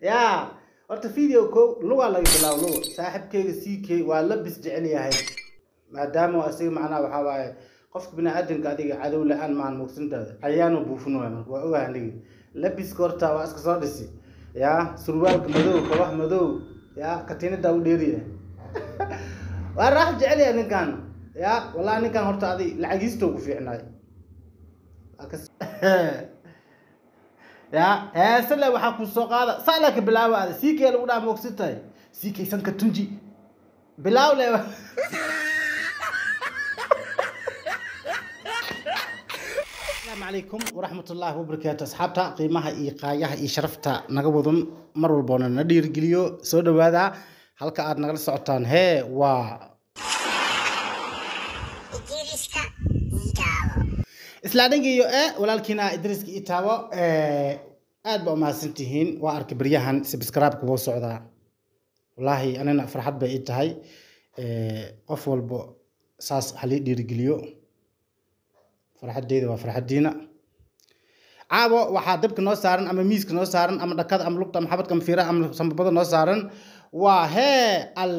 ya horta video ko lugaa laga bilaabo luga saaxiibkeyga ck waa labis jecel yahay maadaama asiga macnaha waxaa waaye qofka bini-aadanka adiga cadow la-aan maan mugsantaada ayaanu buufin waay marka waa ogaha anigi labiska horta waa iska soo dhisi ya surwaalka madow kabax madow ya katiinadaa u dheeriya waa raax jecel yahay ninkan ya wallahi ninkan horta adi lacagiista ugu fiicnaay ya heesale waxaa ku soo qaada saala ka bilaabo aada ck lagu dhaa moogsan tahay ck sanka tunji bilaaw le asalaamu calaykum waraxmat ullaahi wabarakaatu asxaabta qiimaha iyo qaayaha iyo sharafta naga wadan mar walboona na dhiirigeliyo soo dhawaada halka aad nagala socotaan hee waa isla dhangiyo e walaalkiina idriiska ii taabo aad ba umahadsan tihiin waa arkay baryahan subscribe-ka wuu socdaa wallaahi anina farxad bay ii tahay qof walbo saas halii dhiirigeliyo farxadeyda waa farxadiina caawo waxaa dabka noo saaran ama miiska noo saaran ama dhakada ama lugta ama xabadka ama fiiraha ama sambabada noo saaran waa hee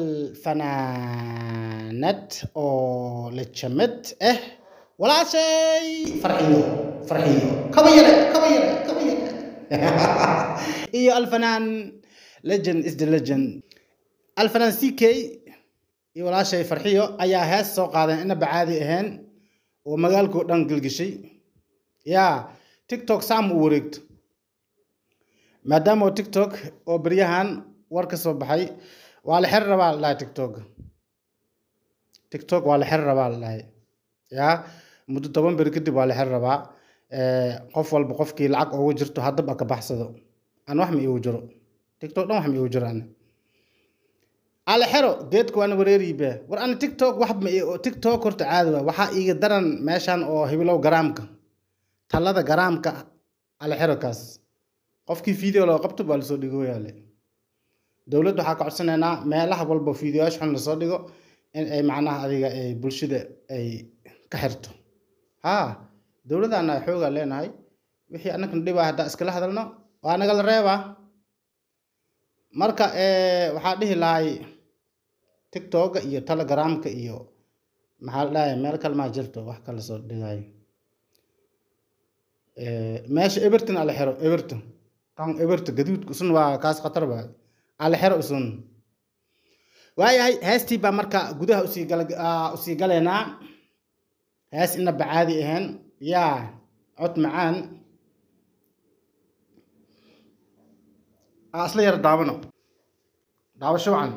alfanaanad oo la jamad ah walaashay farxiyo farxiyo kaba yare kaba yare kaba yare iyo alfanaan legend is the legend alfanaan ck iyo walaashay farxiyo ayaa hees soo qaadeen inaba caadi ahayn oo magaalkao dhan gelgeshay yaa tiktok saam u wareegto maadaama tiktok oo beryahan war ka soo baxay waa la xer rabaa la dhahay tiktok tiktok waa la xer rabaa la dhahay yaa muddo toban beri kadib waa la xer rabaa qof walba qofkii lacag ugu jirto haddaba ka baxsado aan wax ma iigu jiro tiktok dhan wax ma iigu jiro ani ala xero geedka waana wareeriibe war ana tiktok wax ma tiktok horta caadi waa waxaa iiga daran meeshan oo hibilow garaamka talada garaamka ala xero kaas qofkii video loo qabto baa lasoo dhigo yaale dowladda waxaa ka codsanaynaa meelaha walba videoyaasha xun lasoo dhigo in ay macnaha adiga ay bulshada ay ka xirto ha dowladdaana xoogaa leenahay wixii annakana dhibaa haddaa iskala hadalno waa nagala reebaa marka waxaa dhihi lahay tiktoka iyo telegramka iyo maxaa la dhahay meel kale maa jirto wax kala soo dhigayo meesha everton ala xero everton tan everton gaduudka usun waa kaas khatar ba ala xero usun waayahay heestii baa marka gudaha usii gal usii galeynaa hees inaba caadi ahayn yaa cod macaan asla yar daawano daawasho wacan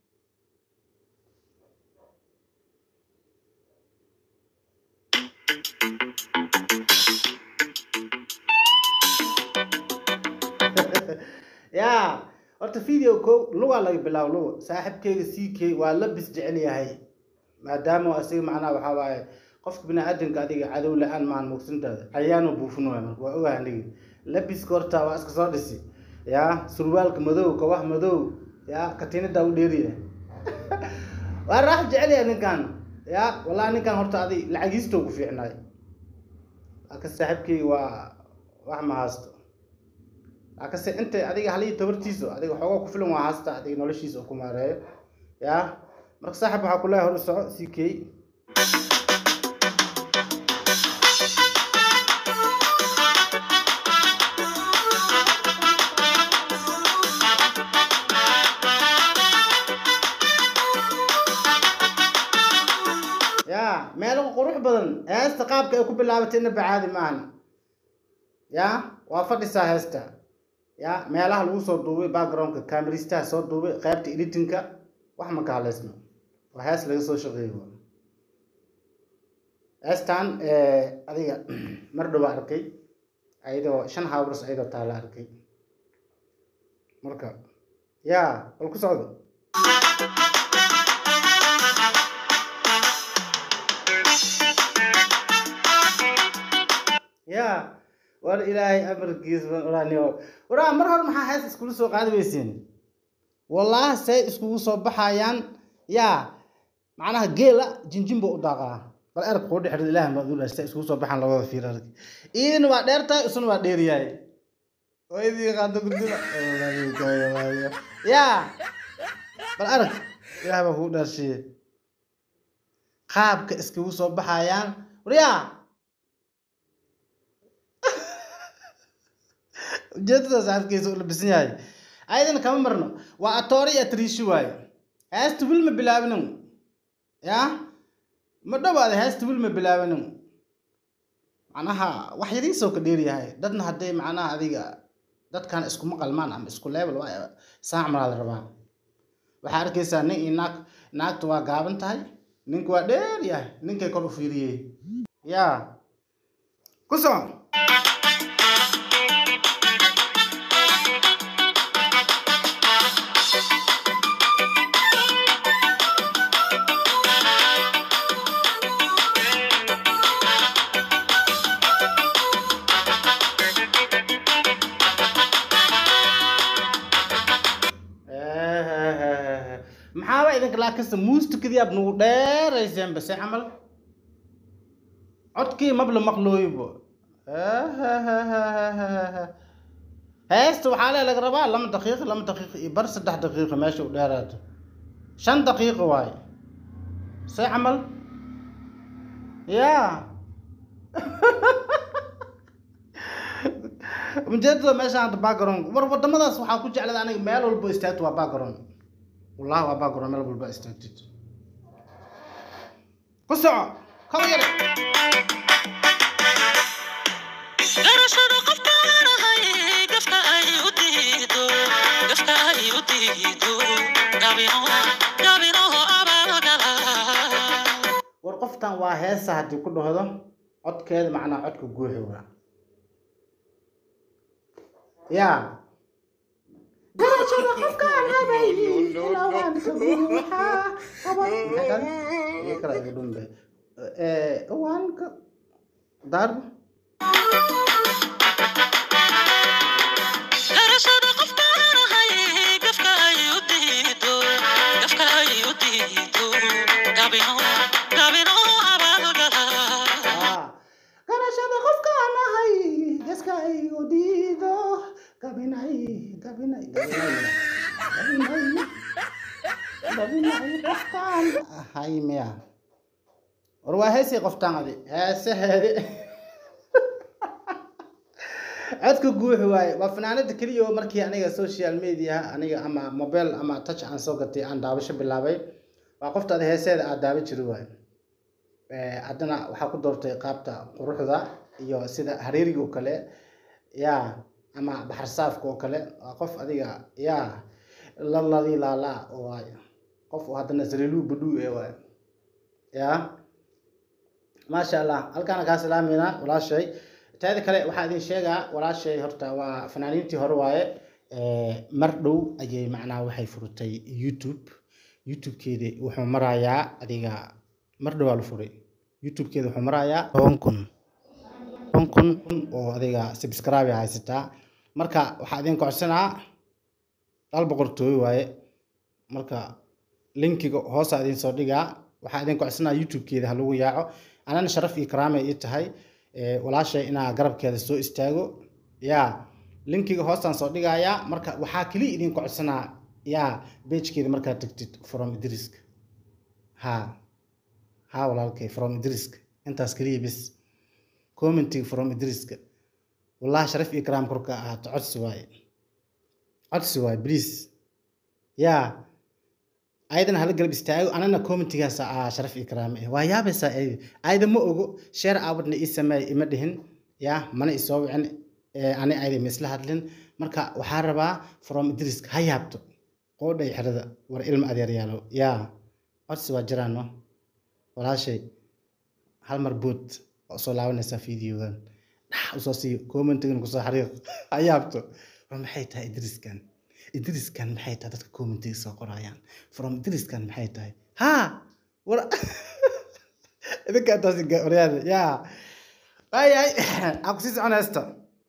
ya horta video ko lugaa laga bilaabo luga saaxiibkeyga ck waa labis jecel yahay maadaama asiga macnaha waxaa waaye qofka bini-aadanka adiga cadow la-aan maan mugsantaada ayaanu buufin waay marka waa ogaha anigi labiska horta waa iska soo dhisi ya surwaalka madow kabax madow ya katiinadaa u dheeriya waa raax jecel yahay ninkan ya wallahi ninkan horta adi lacagiista ugu fiicnaay aka saaxiibkeyga waa wax ma haasto akase inta adiga halii tabartiisa adiga xoogaa ku filan waa haasta adiga noloshiisa oo ku maareeyo ya marka saaxib waxaa kuleeyahay hor u soco ck ya meelo qurux badan heesta qaabka ay ku bilaabatay inaba caadi maahan ya waa fadhisaa heesta ya meelaha lagu soo duubay backgroundka cameristaha soo duubay qaybta editinka wax ma ka haleysno waa hees laga soo shaqeeyo heestan adiga mar dhowa arkay ayadoo shan hawbars ayadoo taala arkay marka ya bal ku socdo ya war ilaahay amarkiis waraa mar hore maxaa hees iskula soo qaadi weyseen wallaahi say iskugu soo baxayaan yaa macnaha geela jinjin buu u daaqaa bal erg kuu dhexir ilaah baa dul say iskugu soo baxaan labada fiir arg iidina waa dheer tahay isuna waa dheer yahay hooyadii qaado gurdida yaa bal arag ilaah baa kugu dhaarshiye qaabka iskagu soo baxayaan waryaa ujeedadaas afkiisa u labisan yahay ayadana kama marno waa atoore iyo atriishi waaye heesta wil ma bilaabinin yaa ma dhowaada heesta wil ma bilaabinin macnaha wax yariisoo ka dheeryahay dadna hadday macnaha adiga dadkan iskuma qalmaan ama isku level waa saac malaa la rabaa waxaa arkaysaa nin iyo naag naagta waa gaaban tahay ninku waa dheer yahay ninkay kor u fiiriyey yaa ku soco maxaaba idinka laakasta muustikadii aad nagu dheerayseen base camal codkii mabla maqlooyibo heesta waxaa lee laga rabaa lama daqiiqo lama daqiiqo iyo bar saddex daqiiqo meesha u dheeraato shan daqiiqo waaye se camal yaa ujeedada meeshaan hadda background war wadamadaas waxaa ku jeclada aniga meel walbo istaagto waa background wallahi waa background meel walba istaagtid ku soco kaba yare garashada qofka aan ahay gafka ay u diido gafka ay u diido gabino gabino abaalgala war qoftan waa heesa haddii ku dhahdo codkeeda macnaa codka guuxi waa yaa garashada qofka aan habay ilawaan ka buuxaa qabad maxay iyo kala iga dhumbe ee waan ka daarbo garashada qofka aan ahay gafka ay u diido gafka ay u diido gabino gabino abaalgala Ah, garashada qofka aan ahay gaska igu diido gabinay gabinay gabinay gabinay gabinay qofkaan ahay miya war waa heesii qoftaan adi heesaheedi codka guuxi waaye waa fanaanada keliya oo markii aniga social media aniga ama mobile ama touch aan soo gatay aan daawasho bilaabay waa qoftaada heeseeda aad daawa jiri waaye Eh, haddana waxaa ku doortay qaabta quruxda iyo sida hareeriga oo kale ya ama baxar saafka oo kale waa qof adiga ya laladi laala waay qof oo haddana saliiluu badhuu ee waay ya maasha allah halkaana kaa salaameynaa walaashay teeda kale waxaa idin sheegaa walaashay horta waa fanaaniintii hore waaye Eh, mar dhow ayay macnaha waxay furtay youtube youtube-keeda wuxuu marayaa adiga mar dhowaa la furay youtube-keeda wuxuu marayaa toban kun toban kun oo adiga subscribe haysataa marka waxaa idin kocsanaa hal boqortooyo waaye marka linkiga hoosa idin soo dhigaa waxaa idin kocsanaa youtube-keeda ha lagu yaaco anana sharaf iyo karaamay ii tahay Eh, walaashay inaa garabkeeda soo istaago ya linkiga hoostaan soo dhigayaa marka waxaa keliya idin kocsanaa ya beejkeeda markaad tagtid from idriska ha ha walaalkay from idriska intaas keliya bis commenting from idriska wallahi sharaf iyo karaam korka ahaato codsi waaye codsi waaye please ya ayadan hala garab istaago anana commentigaas ah sharaf iyo karaam eh waa yaabaysaa ayada ayada ma ogo sheer aabadna ii sameey ima dhihin ya mana isoo wicin eh, ani ayada ma isla hadlin marka waxaa rabaa from idriska ha yaabto qoodhay xerada war ilma adeeryaalo ya codsi waa jiraano walaashay hal mar bood oo soo laabanaysaa videogan dhax usoo siiyo commentigan kusoo xariiq ha yaabto war maxay tahay idriskan idriskan maxay tahay dadka commentiga soo qorayaan from idriskan maxay tahay ha war idinka intaasi waryaada ya ay ay aan kusii soconaysta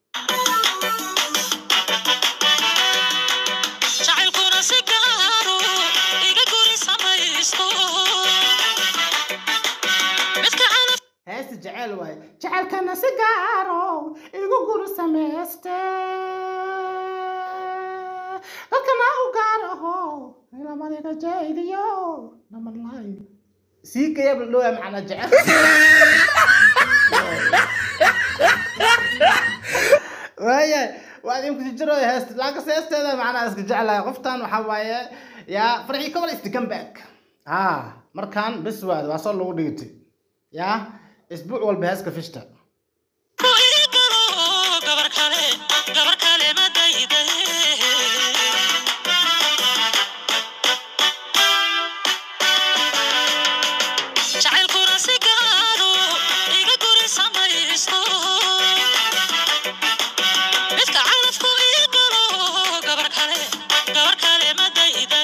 jacaylkuna si gaaro iga guri samaysto midka calaf heesta jecel waaye jecelkana si gaaro igu guri samayste dadkana u gaaraho ilamaniga jaydiyo namalay sii kayab la dhowaa macnaa jecel waaya waa idinku jiro heest laakiin heesteeda macnaa iska jeclahay qoftan waxaa waaye yaa farxii kobol istikan back ah markaan bes waad waa soo lagu dhigitay yaa isbuuc walba heeska fishta ku ii galo gabar kale gabar kale ma dayday jacaylkuna si gaaro iga guri samaysto midka calafku ii galo gabar kale gabar kale ma dayday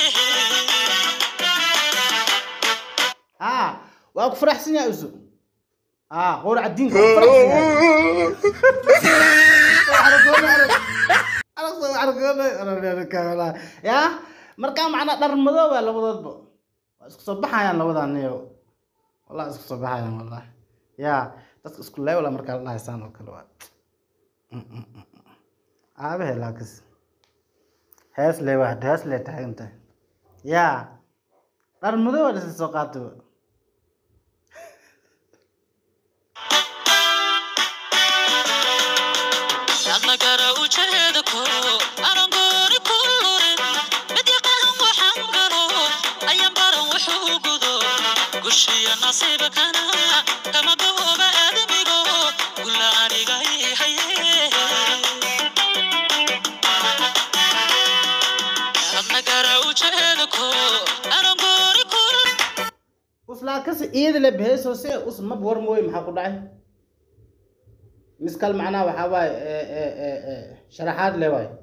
ah waa ku faraxsan yahay usu ah qowr cadiinka waa ku faraxsan yahay yaa markaa macnaa dhar madow waa labadoodba waa isku soo baxayaan labadan niyo wallahi isku soo baxayaan wallahi yaa dadka isku leewla markaa la dhahaysaan oo kale waa aabahe laakis hees lee waa hees lee taagan tahay yaa dhar madow waa dhisa soo qaataba dadna gara ujeeda ko anan gooni ku lurin mid yaqaan waxaan galo ayan baran wuxuu gudo gushiya nasiibkana kama gooba aadamigo gula aniga ii haye dadna gara ujeeda ko anan gooni ku uslaa kasi iyada le beheeso se us mab war mooy maxaa ku dhacay miskal macnaha waxaa waaye ee, ee, ee, ee, sharaxaad le waaye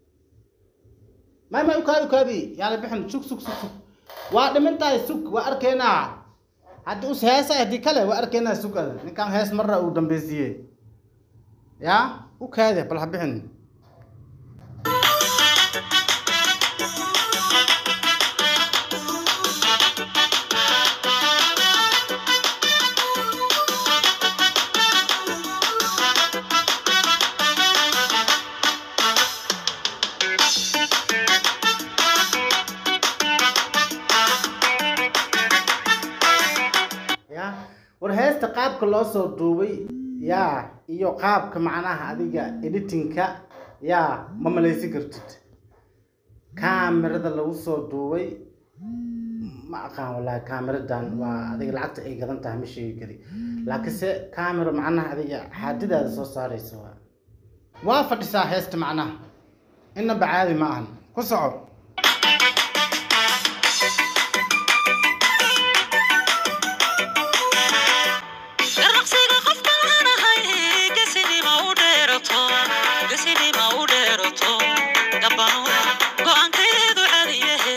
may may ukaabi ukaabi yaala bixin sug sug sug sug waa dhimintahay sug waa arkeynaa haddii us heesa haddii kale waa arkeynaa sug ada ninkaan hees marra uu dambeysiiyey yaa u kaade bal ha bixin ya war heesta qaabka loo soo duubay ya iyo qaabka macnaha adiga editingka ya ma malaysi kartid kaamirada lagu soo duubay ma aqaan wallahi kaamiradan waa adiga lacagta ay gadan tahay ma sheegi kari laakiinse kaamiro macnaha adiga xaadidaada soo saaraysa waa waa fadhisaa heesta macnaha inaba caadi ma ahan ku soco Garaqsiga qofka aan ahay geesinima u dheerato geesinima u dheerato gabano go'aankeedu cadiyahe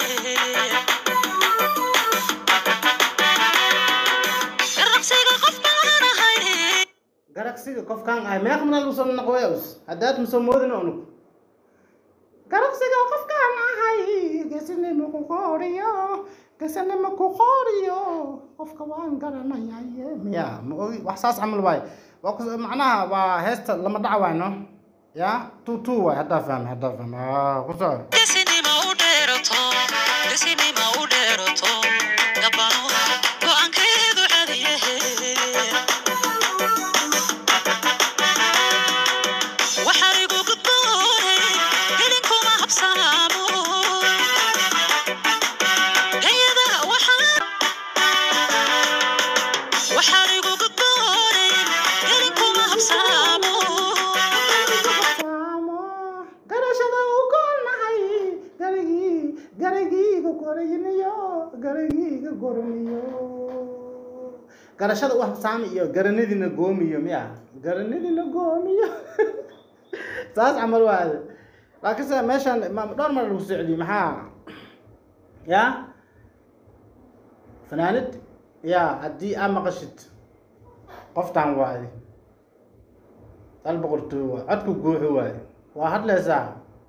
Garaqsiga qofka aan ahay garagsiga qofkaan ahay meeq mana lagu soo naqweus haddaad ma soo moodin unug garagsiga qofkaan ahay gesinimo ku qooriyo gesinimo ku qooriyo qofka waan garanayaye miya ma ogi wax saas camal waaye waa ku macnaha waa heesta lama dhaca waay no ya tu tu waay haddaa fahmay haddaa fahmay aa ku soco geesinima u dheerato geesinima u dheerato gabano go'aankeedu cadiyahe waxaan igu gudboonay helinkuma habsaamo gayada waxaan waxaan igu gudboonay helinkuma habsaamo garashada u goolnahay garigii garigiiga gorayniyo garigiiga goraniyo garashada u habsaami iyo garanidina goomiyo miya garanidina goomiyo saas camal waade laakiinse meeshan ma- dhowr mar lagu soo celiyey maxaa ya fanaanid ya haddii aa maqashid qoftaan waade dal boqortooy waay codku guuxu waaye waa hadlaysaa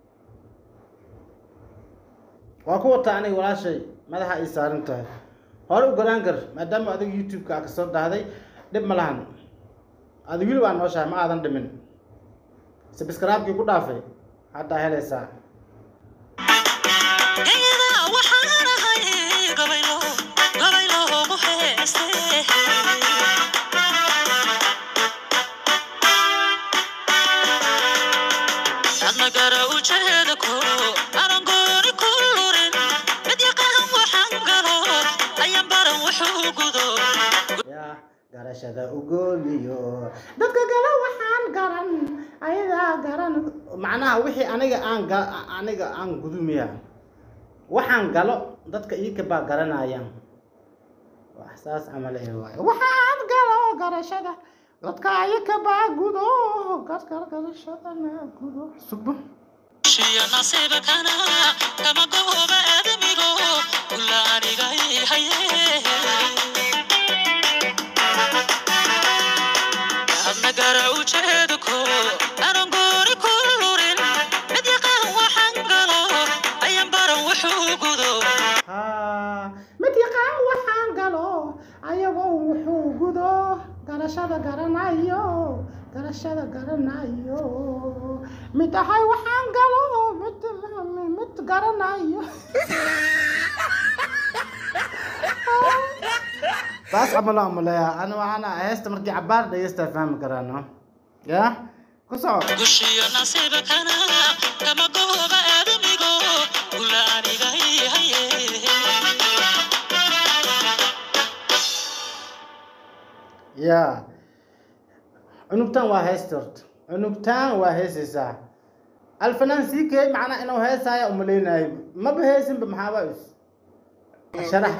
waa ku wataa aniga walaashay madaxa ay saaran tahay hore u galaan gar maadaama adiga youtube-ka aa kasoo dhahday dhib ma lahan adi wili waa nooshahay ma aadan dhimin sabskraibkii ku dhaafay haddaa helaysaa Iyada waxaan ahay gabaylo gabaylo ugu heeste adna gara ujeeda ko anan gooni ku lurin mid yaqaan waxaan galo ayaan baran wuxuu gudo yaa garashada ugooliyo dadka gala waxaan garan ayadaa garan macnaha wixii aniga aan ga aniga aan gudumiya waxaan galo dadka iika baa garanayaan wax saas camal eh waaye waxaan galo garashada dadka iika baa gudo gargar garashadana gudo subo shiya nasiibkana kama gooba aadamigo kula aniga ii haye adna gara ujeeda ko anan gooni ku lurin mid yaqaan waxaan galo ayaan baran wuxuu gudo haa mid yaqaan waxaan galo ayagoo wuxuu gudo garashada garanayo garashada garanayo mid ahay waxaan galo mid mid garanayo saas camalo amaleya ana waxaana heesta markii cabaar dhegeysta fahmi karaano ya ku soco gushiyo nasiibkana kama gooba aadamigo kula aniga ii haye ya cunugtaan waa heesta horta cunugtaan waa heesaysaa alfanaan sii keey macnaa inuu heesaya umaleynayo maba heesinba maxaaba is sharax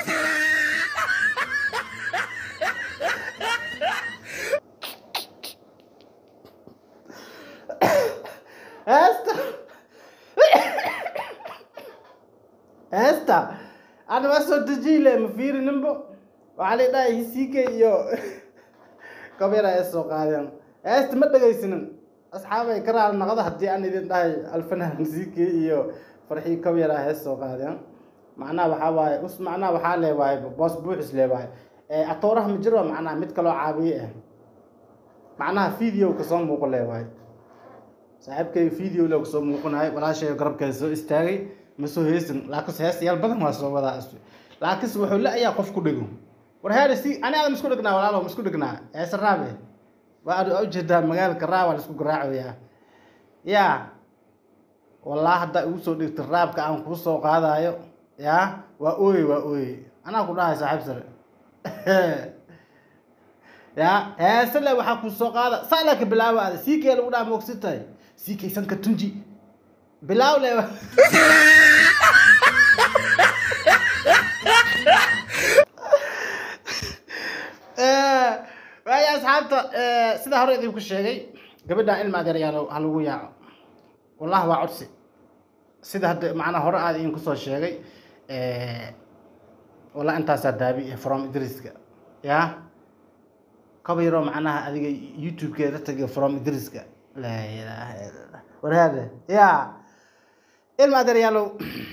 heesta heesta ana waa soo dejiile ma fiirininbo waxaa la dhahay hisiike iyo kabyara ay soo qaadeen heesta ma dhegaysanin asxaabay ka raali naqdo haddii aan idin dhahay alfanaan hisiike iyo farxii kabyara hees soo qaadeen macnaha waxaa waaye us macnaha waxaa lee waaye boos buuxis lee waaye ee atooraha ma jiro macnaha mid kaloo caabiye ah macnaha video kasoo muuqo lee waaye saaxiibkay video le kasoo muuqanahay walaashay garabkeeda soo istaagay ma soo heesin laakiinse heestayaal badan waa soo wadaa isku laakiinse wuxuu la ayaa qof ku dhigo war heer si ani aada misku dhignaa walaalo misku dhignaa heese raabe waa aad ujeedaa magaalka raab waa laisku garaacayaa yaa wallah haddaa igu soo dhigta raabka aan kuu soo qaadayo yaa waa ooye waa ooye anaa ku dhahay saaxiib sare yaa heese le waxaa kuu soo qaada saa laka bilaawa aada sii kee lagu dhaha moogsi tahay sii kaysanka tunji bilaaw le waaya asxaabta sida hore idinku sheegay gabadhan ilma adeeryaalo ha lagu yaaco wallahi waa codsi sida hadda macnaa hore aad idinku soo sheegay wallah intaasaa daabi eh from idriska ya kaba yaroo macnaha adiga youtube-keeda tagay from idriska laa ilaaha illa allah warhaade ya ilma adeeryaalow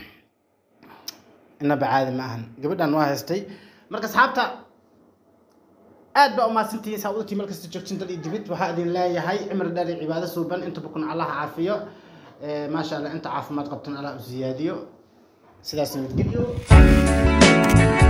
inaba caadi ma ahan gabadhan waa haystay marka asxaabta aad baa umahadsantihiin saaudatii meel kasta joogtin dal iyo dibid waxaa idin leeyahay cimri dheer iyo cibaado suuban inta bukun allaha caafiyo maasha allah inta caafimaad qabtan allah u siyaadiyo sidaas nabadgelyo